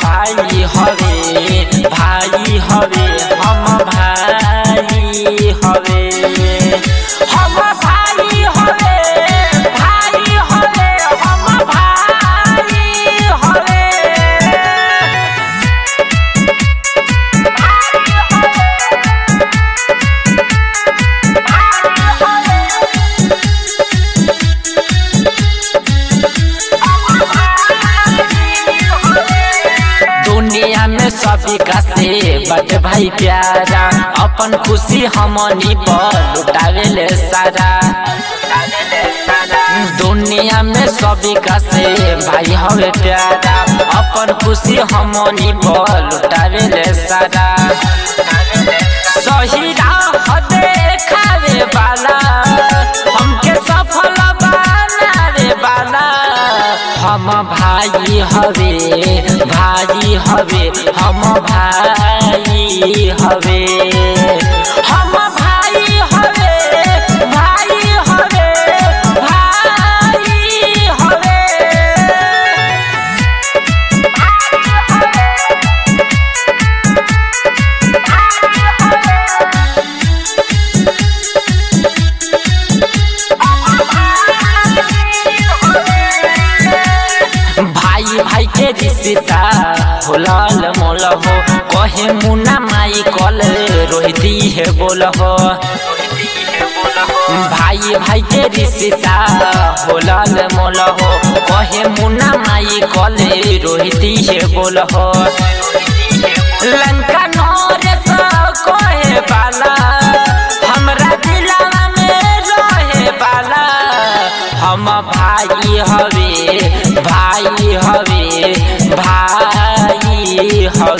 भाई हवे भाई हवे हम भाई हवे हम भाई हवे भाई हवे हम भाई हवे दुनिया में सभी का से बट भाई प्यारा अपन खुशी हमनी पर लुटावे ले सारा दुनिया में सभी का से भाई हवे प्यारा अपन खुशी हमनी पर लुटावे ले सारा सही राह देखावे वाला हमके सफल बनावे वाला हम भाई हवे भाई हवे हम भाई हवे हम भाई हवे भाई हवे भाई हवे भाई भाई के रिश्ता होलल मोल हो कहे मुन्ना माई कल रोहिती है बोल हो भाई भाई के रिश्ता होलल मोल हो कहे मुन्ना माई कल रोहिती है बोल हो लंका नरेश कहे बाला हमरा दिलवा में रहे बाला हम भाई हवे भाई हवे भाई हवे